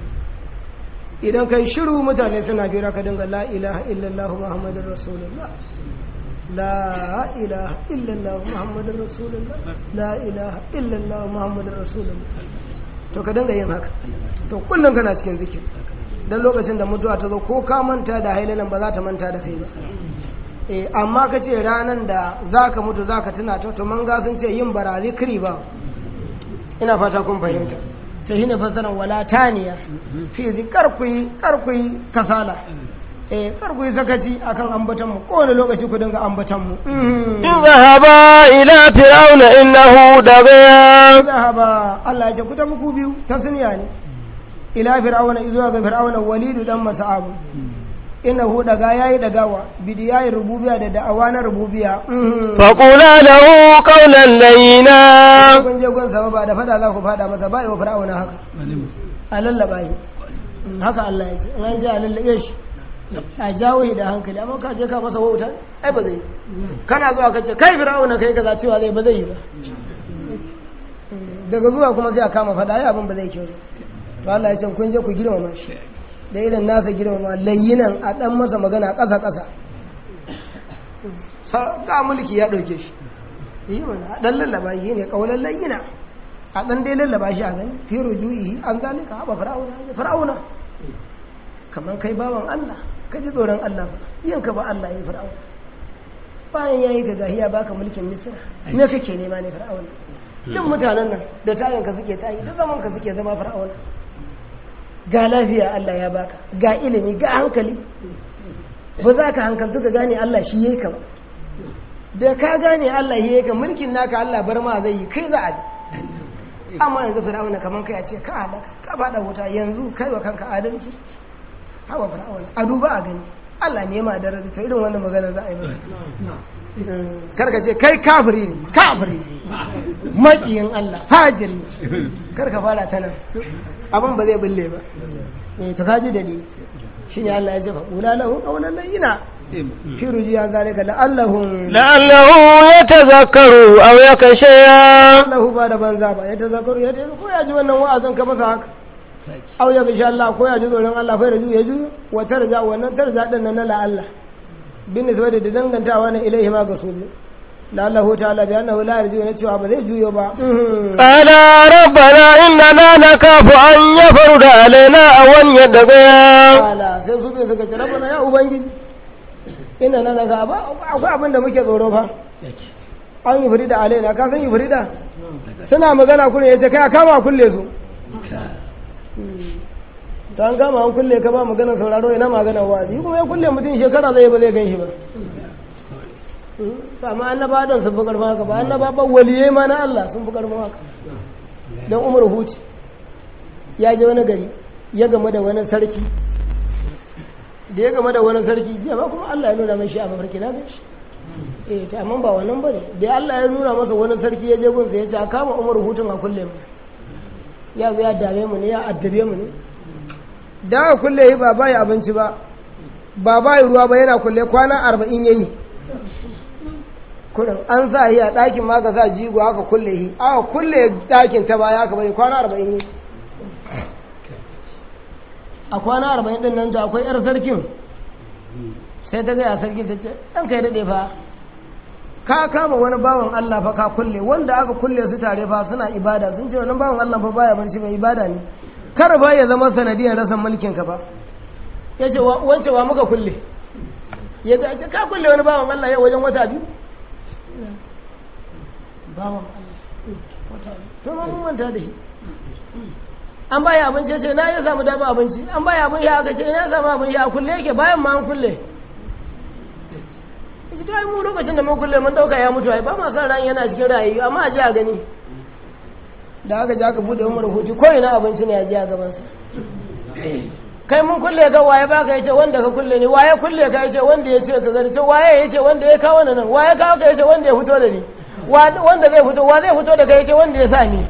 idan kai shiru mutane suna jira ka dinga la ilaha illallah muhammadur rasulullah la ilaha illallah muhammadur rasulullah la ilaha illallah muhammadur rasulullah to ka dinga yin haka to kullum kana cikin zikiri dan lokacin da mutuwa ta zo ko ka manta da hailalan ba za ta manta da kai ba eh amma ka ce ranan da zaka mutu zaka tuna ta to man ga sun ce yin bara zikiri ba ina fata kun fahimta ta shine fasaran wala taniya fi zikar ku yi kar ku yi kasala eh kar ku yi sakaci akan ambatan mu kowane lokaci ku dinga ambatan mu اذهبا إلى فرعون إنه طغى zahaba Allah ya ce ku ta muku biyu ta suniya ne ila fir'auna izuwa ga fir'auna walidu dan mas'ab innahu daga yayi dagawa bidiyayi rububiya da da'awa na rububiya فقولا له قولا لينا kun je gun sama ba da fada za ku fada masa ba wa fir'auna haka a lallaba shi haka Allah ya ce in an je a lallabe shi a jawo shi da hankali amma ka je ka masa wauta ai ba zai yi. kana zuwa ka ce kai fir'auna kai kaza cewa zai ba zai yi ba daga zuwa kuma sai a kama fada ai abin ba zai kyau to Allah ya ce kun je ku girmama shi da irin nasa girmama layyinan a dan masa magana ƙasa ƙasa sa ga mulki ya dauke shi yi mana a dan lallaba shi ne kaulan layyina a dan dai lallaba shi a gani fi rujuyi an zalika haɓa fir'auna fir'auna kamar kai bawan Allah ka ji tsoron Allah ba yin ka ba Allah ya fir'auna bayan ya yi ka gahiya baka mulkin misira me kake nema ne fir'auna duk mutanen nan da tayin ka suke tayi da zaman ka suke zama fir'auna ga lafiya Allah ya baka ga ilimi ga hankali ba za ka hankaltu ka gane Allah shi yayi ka ba da ka gane Allah shi yayi ka mulkin naka Allah bar ma zai yi kai za a ji amma yanzu fir'auna kaman kai a ce ka halaka ka fada wuta yanzu kai wa kanka adalci hawa fir'auna a duba a gani Allah ne ma daraja to irin wannan magana za a yi masa karka ce kai kafiri ne kafiri ne maƙiyin Allah fajiri karka fara ta nan abin ba zai bulle ba eh to kaji dalili shine Allah ya ce fa qula lahu qawlan layyina fi rujiya zalika la'allahum لعله يتذكر أو يخشى lahu ba da banza ba ya tazakaru ya ta ko ya ji wannan wa'azin ka masa haka aw ya insha Allah ko ya ji tsoron Allah fa raju ya ji wa tarja wannan tarja din nan na la Allah bin nisba da dangantawa na ilaihi ma ga su la Allah ta'ala bi annahu la yarju ne cewa ba zai juyo ba قال ربنا إننا نخاف أن يفرد علينا أو أن يدغيا ala sai su bai suka ce rabbana ya ubangiji ina na daga ba akwai abin da muke tsoro fa an yi firida alaina ka san yi firida suna magana kullum ya ce kai a kama a kulle su ta an kama an kulle ka ba magana sauraro ina magana wazi kuma ya kulle mutum shekara zai ba zai gan shi ba amma annaba don sun fi karfin haka ba annaba ba waliyai ma na Allah sun fi karfin haka don umar huci ya je wani gari ya game da wani sarki da ya game da wani sarki jiya ba kuma Allah ya nuna mai shi a mafarki na gan shi eh ta amma ba wannan bane da Allah ya nuna masa wani sarki ya je gunsa ya ce a kama umar hutun a kulle mu ya zo ya dame mu ne ya addabe mu ne da aka kulle yi ba bai abinci ba ba bai ruwa ba yana kulle kwana arba'in ya yi kurin an sa yi a ɗakin ma ka sa jigo aka kulle yi aka kulle ɗakin ta baya aka bari kwana arba'in yi a kwana arba'in ɗin nan to akwai 'yar sarkin sai ta gaya sarki ta ce ɗan kai daɗe fa ka kama wani bawan Allah fa ka kulle wanda aka kulle su tare fa suna ibada sun ce wannan bawan Allah fa baya barci mai ibada ne kar ba ya zama sanadiyar rasan mulkin ka fa ya ce wance wa muka kulle ya ga ce ka kulle wani bawan Allah yau wajen wata biyu bawan Allah wata biyu to ma mun manta da shi an baya abinci ya ce na ya samu dama abinci an baya abin ya aka ce ina samu abin ya kulle yake bayan ma an kulle ita ta yi mu lokacin da mun kulle mun dauka ya mutu ai ba ma san ran yana cikin rayu amma a ji a gani da aka ji aka bude umar hutu ko ina abinci ne a ji a gabansa kai mun kulle ga waye ba ka yace wanda ka kulle ne waye kulle ka yace wanda ya ce ka gari to waye yace wanda ya kawo nan waye kawo ka yace wanda ya fito da ni wanda zai fito wa zai fito da kai yace wanda ya sa ni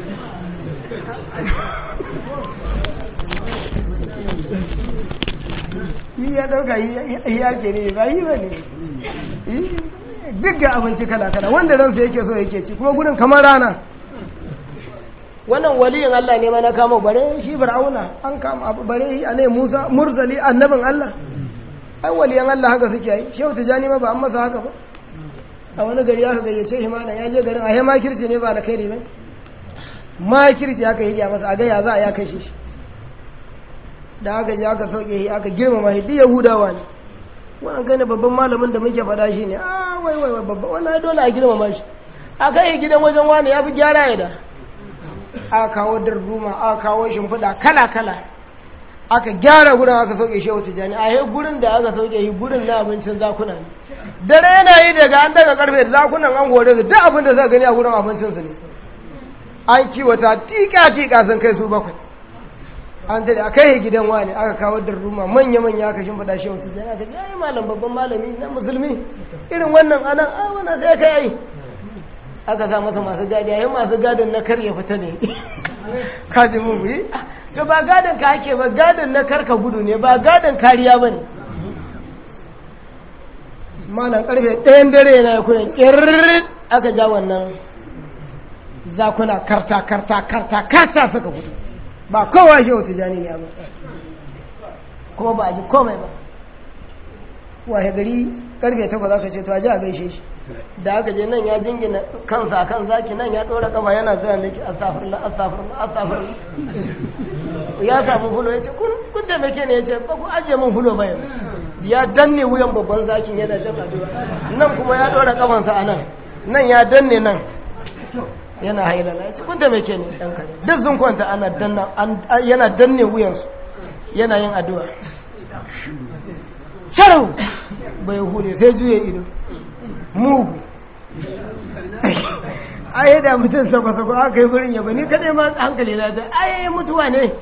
yi ya dauka yi ya ke ne ba yi ba ne duk ga abinci kala-kala wanda ransa yake so yake ci kuma gudun kamar rana wannan waliyin Allah ne mana kama bare shi fir'auna an kama abu bare shi anai Musa mursali annabin Allah ai waliyan Allah haka suke yi shehu tijani ma ba an masa haka ba a wani gari aka gayyace shi mana ya je garin a he makirci ne ba da kai ne makirci aka yi masa a ga ya za a ya kashe shi da aka je aka sauke shi aka girmama shi duk yahudawa ne wannan kai ne babban malamin da muke faɗa shi ne a wai wai wai babban wannan dole a girmama shi a kai gidan wajen wani ya fi gyara ya da aka kawo darduma aka kawo shimfiɗa kala kala aka gyara gurin aka sauke shi wata jani a yi gurin da aka sauke shi gurin na abincin zakuna ne dare yana yi daga an daga karfe zakunan an hore su duk abin da suka gani a gurin abincinsu ne an kiwata tika tika sun kai su bakwai an tare a kai gidan wani aka kawo ruma manya-manya aka shimfiɗa shi wata jana aka yayi malam babban malami na musulmi irin wannan anan a wannan sai ka yi aka sa masa masu gadi yayin masu gadin na kar ya fita ne kaji mun yi to ba gadin ka ake ba gadin na kar ka gudu ne ba gadin kariya ba ne malam karfe ɗayan dare na kuna ƙirrit aka ja wannan zakuna karta karta karta karta suka gudu ba kowa shi wata jani ne abu kuma ba a ji komai ba wahe gari karfe takwas aka ce to a ji a gaishe shi da aka je nan ya jingina kansa a kan zaki nan ya ɗora kafa yana zuwa da ke astafirla astafirla astafirla ya samu hulo ya ce kun taimake ne ya ce ba ku ajiye min hulo ba yanzu ya danne wuyan babban zakin yana jan addu'a nan kuma ya ɗora kafansa a nan nan ya danne nan yana hailala ya ce kun taimake ne ɗan kare duk sun kwanta ana danna yana danne wuyansu yana yin addu'a sharau bai hude sai juye ido mugu ai da mutum sako-sako aka yi gurin yaba ni kadai ma hankali na ta ai mutuwa ne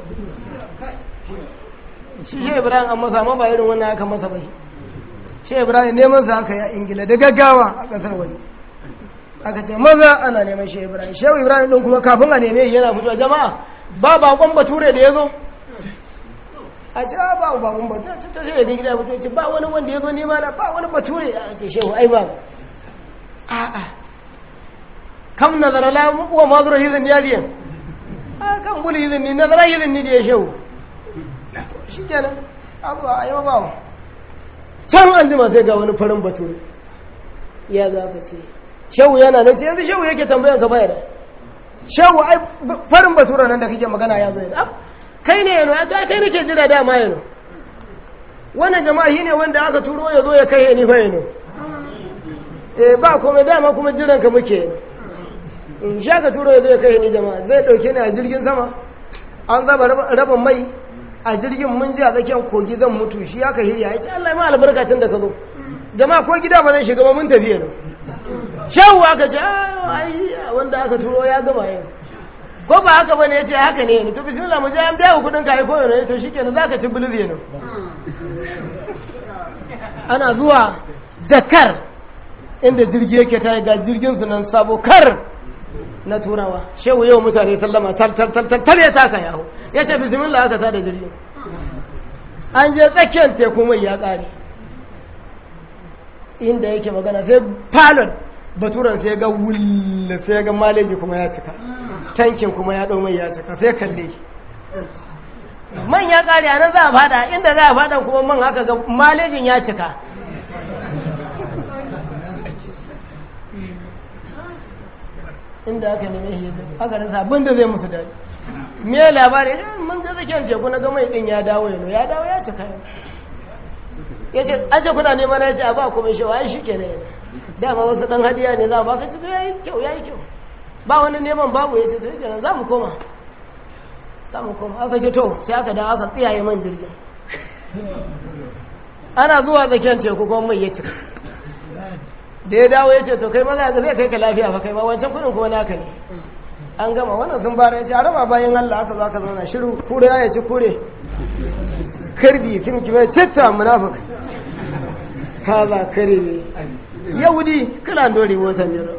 shi shi ibrahim an masa ma ba irin wannan aka masa bai shi ibrahim neman sa aka yi ingila da gaggawa a kasar wani aka ce maza ana neman shi ibrahim shehu ibrahim din kuma kafin a neme shi yana fitowa jama'a ba bakon bature da ya zo a ce a ba ba mun ba ta ta sai da gida mutum ce ba wani wanda ya zo nema na ba wani bature a ce shehu ai ba a a kam nazara la wa mazura hizin yariyan a kan buli hizin ni nazara hizin ni da ya shehu shi kenan abu a yi ba can an jima sai ga wani farin bature ya za ka ce shehu yana nan ce yanzu shehu yake tambayan ka bayar shehu ai farin bature nan da kake magana ya zo yana kai ne yano ta kai nake jira dama yano wannan jama'a shi ne wanda aka turo ya zo ya kai ni fa yano eh ba kuma dama kuma jiran ka muke in sha ka turo ya zo ya kai ni jama'a zai dauke ni a jirgin sama an zaba rabin mai a jirgin mun ji a tsakiyar kogi zan mutu shi aka hirya ya ce Allah ma albarkacin da ka zo jama'a ko gida ba zan shiga ba mun tafi yano shawu aka ce ai wanda aka turo ya gama yau ko ba haka bane yace haka ne to bismillah mu je an biya ku kudin kai ko ne to shikenan zaka ci bulur ne ana zuwa Dakar inda jirgi yake ta ga jirgin su nan sabo kar na turawa shehu yau mutane sallama tal tal tal tal ya taka yaho yace bismillah aka tada jirgin an je tsakiyar teku mai ya kare inda yake magana sai palon baturan sai ga wulla sai ga maleji kuma ya cika tankin kuma ya ɗau mai ya cika sai kalle man ya ƙare a nan za a fada inda za a fada kuma man haka ga malejin ya cika inda aka neme shi aka rasa abin da zai musu daɗi me labari mun ga tsakiyar teku na ga mai ɗin ya dawo yano ya dawo ya cika ya ce an ce kuna neman ya ce a ba kuma shi wa shi ke ne dama wasu ɗan hadiya ne za a baka ci ya yi kyau ya yi kyau ba wani neman babu ya ce to yake za mu koma za mu koma aka ce to sai aka dawo aka tsiyaye man jirgin ana zuwa tsakiyar teku kuma mai ya cika da ya dawo ya ce to kai maza ga zai kai ka lafiya fa kai ma wancan kudin kuma naka ne an gama wannan sun fara ya ce a raba bayan Allah aka zo aka zauna shiru kure ya ci kure karbi sun ki bai citta munafik kaza kare ne yahudi kana dore watan jira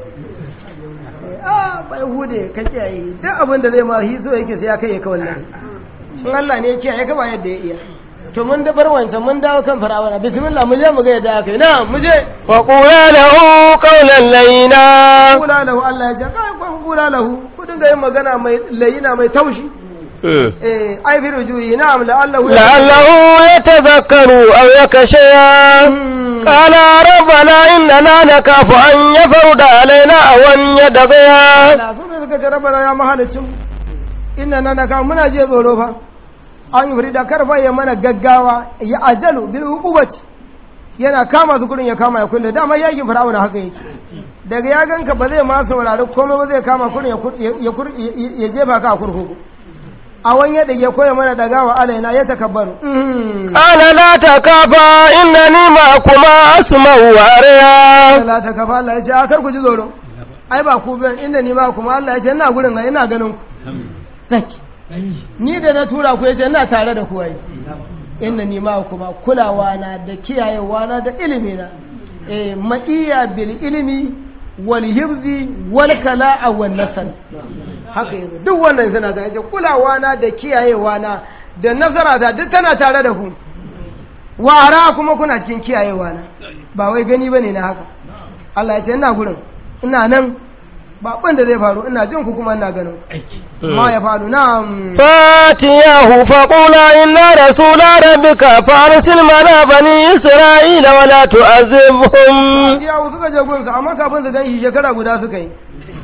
a bai hude ka kiyaye duk abin da zai ma hi so yake sai ya kai ka wallahi in Allah ne ya kiyaye ka ba yadda ya iya to mun da bar wancan mun dawo kan farawana bismillah mu je mu ga yadda aka yi na mu je wa qula lahu qawlan layna kula lahu Allah ya ce kai kun kula lahu ku dinga yin magana mai layina mai taushi eh ai bi rujuyi na'am la'allahu la'allahu yatadhakkaru aw yakasha قال ربنا إننا نكاف أن يفرد علينا أو أن يدغيا Allah su ne suka ce rabana ya mahalicin inna na naka muna je tsoro fa an yi furida karfa ya mana gaggawa ya ajalu bil hukumati yana kama su kurin ya kama ya kulle dama yakin fir'auna haka yake daga ya ganka ba zai ma saurari komai ba zai kama kurin ya jefa ka a kurkuku a wani ya dage koya mana dagawa alaina ya takabbaru قال لا تكافا إنني معكما أسمع وأرى la ta kafa Allah ya ce a kar ku ji tsoro ai ba ku biyan inda ni ma kuma Allah ya ce ina gurin ga ina ganin ku zaki ni da na tura ku ya ce ina tare da ku ai inda ni ma kuma kulawa na da kiyayewa na da ilimi na eh ma'iya bil ilimi wal hifzi wal kala'a wan nasal haka yanzu duk wannan suna ga yace kulawa na da kiyayewa na da nazara ta duk tana tare da ku wara kuma kuna cikin kiyayewa na ba wai gani bane na haka Allah ya ce ina gurin ina nan ba abin da zai faru ina jin ku kuma ina ganin ku. ma ya faru na فاتياه فقولا إنا رسول ربك فأرسل معنا بني إسرائيل ولا تعذبهم ya suka je gunsa amma kafin su gan shi shekara guda suka yi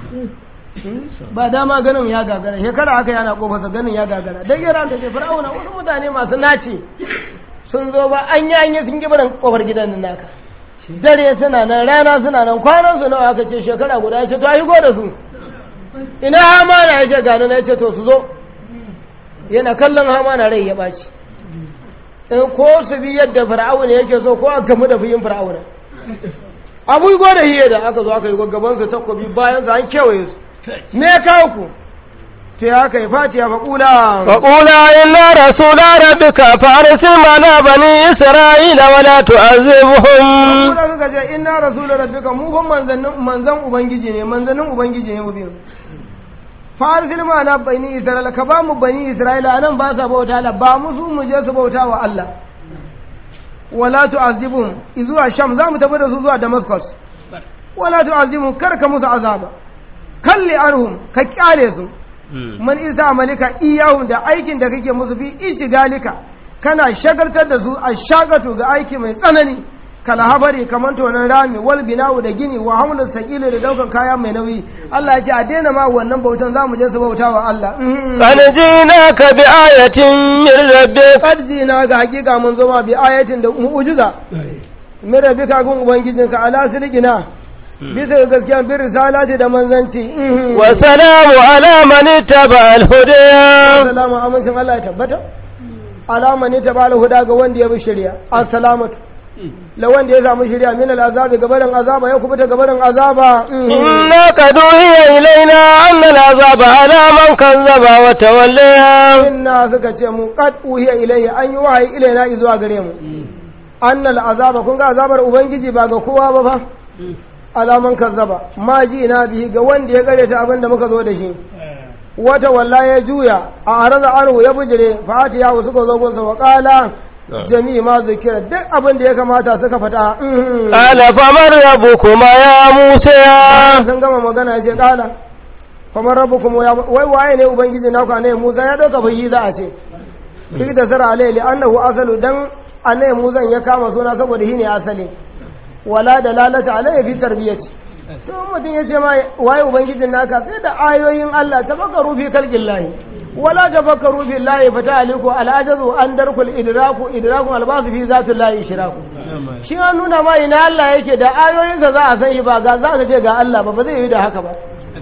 ba dama ganin ya gagara shekara aka yana kofarsa ganin ya gagara dan yara da ke fir'auna wasu mutane masu naci sun zo ba an yi an yi sun gibarin kofar gidan nan naka dare suna nan rana suna nan kwanan su nawa aka ce shekara guda ya ce to a go da su ina hamana ya ce gani na ya ce to su zo yana kallon hamana rai ya ɓaci in ko su bi yadda fir'auna yake so ko a gamu da fiyin fir'auna abu go da hiye da aka zo aka yi gaban su takobi bayan su an kewaye su me ya kawo ku sai aka yi fatiya fa kula فقولا إنا رسول ربك فأرسل معنا بني إسرائيل ولا تعذبهم kula suka ce inna rasul rabbika mu fa manzannin manzan ubangiji ne manzannin ubangiji ne mu biyu farsil ma na bani isra'ila ka ba mu bani isra'ila nan ba sa bauta Allah ba musu mu je su bauta wa Allah wala tu'azibum zuwa sham za mu tafi da su zuwa damascus wala tu'azibum kar ka musu azaba kalli arhum ka kyale su man isa amalika iyahum da aikin da kake musu fi ishigalika kana shagaltar da su a shagatu ga aiki mai tsanani kala habari kamar tonon rami wal binawu da gini wa hamlin sakili da daukan kaya mai nauyi Allah ya ce a daina ma wannan bautan zamu je su bauta wa Allah قد جئناك بآية من ربك qad jina ga hakika mun zo ma bi ayatin da mu'jiza min rabbika gun ubangijinka ala silgina bisa ga gaskiya bin risalati da manzanci والسلام على من اتبع الهدى assalamu amincin Allah ya tabbata alama ne ta bala huda ga wanda ya bi shari'a assalamatu la wanda ya samu shari'a min al'azabi gabarin azaba ya kubuta gabarin azaba إنا قد أوحي إلينا أن العذاب على من كذب وتولى inna suka ce mu qad uhiya ilayya an yi wahayi ilaina zuwa gare mu annal azaba kun ga azabar ubangiji ba ga kowa ba fa alaman kazzaba ma ji na bihi ga wanda ya gare ta abin da muka zo da shi wata walla ya juya a araza anhu ya bujire fati ya suka zo gunsa wa qala jami'i ma zikira duk abin da ya kamata suka fata قال فمن ربكما يا موسى sun gama magana ya ce qala kamar rabbukum ya wai waye ne ubangiji naku ne Musa ya dauka fayi za a ce duk da sara alai li annahu asalu dan annabi Musa ya kama suna saboda shi ne asali wala dalalata alai fi tarbiyati to mutum ya ce ma waye ubangijin naka sai da ayoyin Allah tafakkaru fi kalqin lahi wala tafakkaru fi lahi fata aliku alajazu an darkul idraku idraku albasu fi zatul lahi shiraku shi an nuna ma ina Allah yake da ayoyinsa za a san shi ba ga za ka ce ga Allah ba ba zai yi da haka ba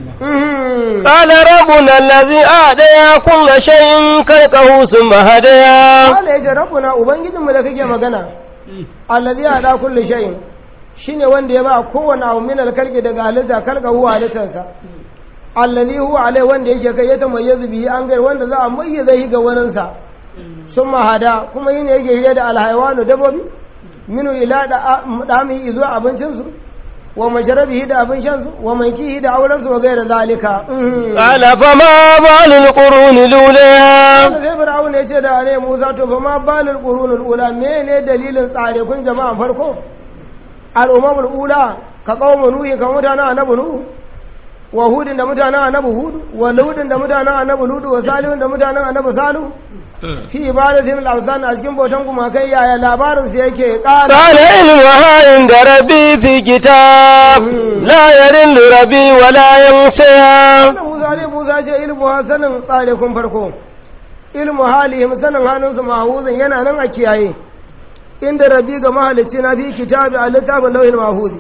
قال ربنا الذي أعطى كل شيء خلقه ثم هدى Allah ya ce rabbuna ubangijinmu da kake magana allazi ada kulli shay'in shine wanda ya ba kowane abu min alkalki daga halitta kalka huwa halittarsa allazi huwa alai wanda yake kai ya tamayyazu bihi an gai wanda za a mayyaza shi ga waninsa sun mahada kuma yin yake hire da alhaiwanu dabobi minu ila da dami zuwa abincinsu wa masharabihi da abin shansu wa mankihi da aurensu wa gaira zalika قال فما بال القرون الأولى Wanda sai Fir'aun ya ce da ne Musa to fa ma balil qurunul ula mene dalilin tsare kun jama'an farko al'ummul ula ka qaumu nuhi ka mutanen annabi nuhu wa hudin da mutanen annabi hudu wa ludin da mutanen annabi ludu wa salihun da mutanen annabi salihu fi ibadatin al-awsan a cikin bautan gumakai yaya labarin su yake ƙara قال علمها عند ربي في كتاب لا يرل ربي ولا ينسى wannan Musa ne Musa ce ilmu ha sanin tsare kun farko ilmu halihim sanin hannunsu mahuzin yana nan a kiyaye inda rabi ga mahalicci na fi kitabi a littafin lauhin mahuzi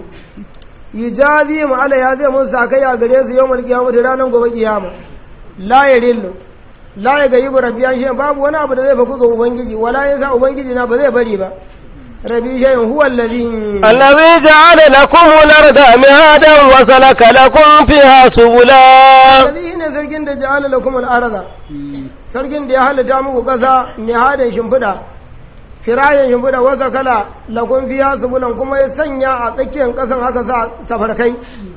yijazi mu ala ya zai mun sakai a gare su yau mulki yamu da ranar gobe kiyama la ya rillu la ya ga yibu rabbi an shi babu wani abu da zai faku ga ubangiji wala ya sa ubangiji na ba zai bari ba rabi shayin huwa allazi الذي جعل لكم الأرض مهادا وسلك لكم فيها سبلا Allazi ne sarkin da ja'ala lakum al-arda sarkin da ya halitta muku kasa mihadin shimfiɗa firayen shimfiɗa wasa kala lakum fiha subulan kuma ya sanya a tsakiyar kasan haka sa tafarkai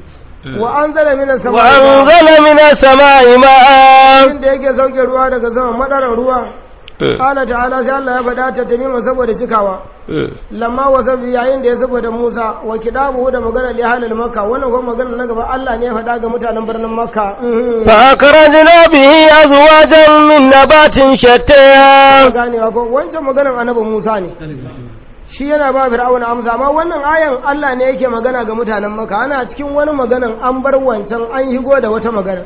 wa anzala minas samai وأنزل من السماء ماء inda yake sauke ruwa daga sama madarar ruwa qala ta'ala sai Allah ya faɗa ta tamima saboda cikawa lamma wasa bi yayin da ya saboda Musa wa kidabu da magana li halal makka wannan kuma magana na gaba Allah ne ya faɗa ga mutanen birnin makka فأخرجنا به أزواجا من نبات شتى ganewa ko wancan maganar annabi Musa ne shi yana ba fir'auna amsa amma wannan ayan Allah ne yake magana ga mutanen maka ana cikin wani maganan an bar wancan an higo da wata magana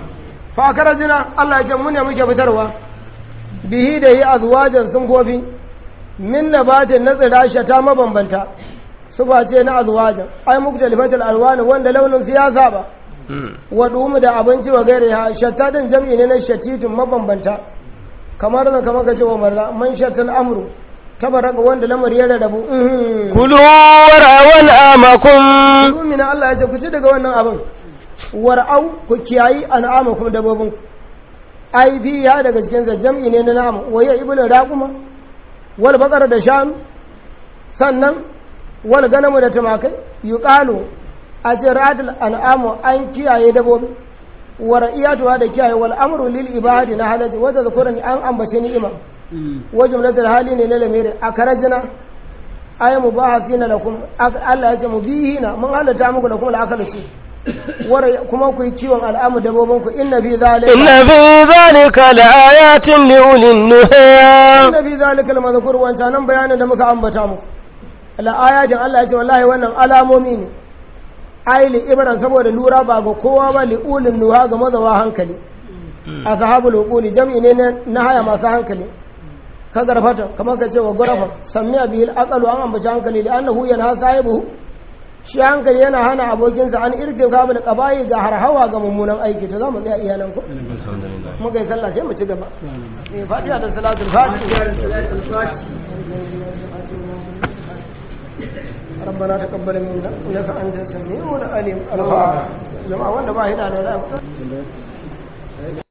fa karajina Allah ya ce mu ne muke fitarwa bihi da yi azwajan sun gobi min nabatin na tsira ta mabambanta sufa ce na azwajan ai muktalifatul alwani wanda launin su ya saba wa dumu da abinci wa gaire ha shatta din jam'i ne na shatitun mabambanta kamar da kamar ka ce wa marra man shattal amru tabaraka wanda lamar ya rarrabu كلوا ورعوا أنعامكم Rumina Allah ya ce ku ci daga wannan abin war'au ku kiyayi an'amakum dabbobin ai fi ya daga cikin sa jam'i ne na nama waya ibnu raquma wal baqara da shanu sannan wal ganamu da tumakai yuqalu a ce ra'atul an'amu an kiyaye dabbobi wa ra'iyatuha da kiyaye wal amru lil ibadi na halaji wa tadhkurani an ambace ni'ima wa jumlatul hali ne na lamiri akarajna ay mubahasina lakum Allah ya ce mubihina mun halatta muku lakum al su kuma ku yi kiwon al'amu dabbobin ku inna fi zalika inna fi zalika laayatin li ulil nuha inna fi zalika al-madhkur wancan nan bayanin da muka ambata muku la ayatin Allah ya ce wallahi wannan alamomi ne ai li ibran saboda lura ba ga kowa ba li ulil nuha ga mazawa hankali ashabul uquli jam'i ne na haya masu hankali ka garfata kamar ka ce wa gurafa samiya bihil aqalu an ambaci hankali da annahu yana sahibu shi hankali yana hana abokinsa an irke kabul qaba'i ga harhawa ga mummunan aiki to zamu tsaya iya nan ko muka yi sallah sai mu ci gaba eh fatiha da salatul fatiha ربنا تقبل منا انك انت السميع العليم الفاتحه جماعه وانا باهي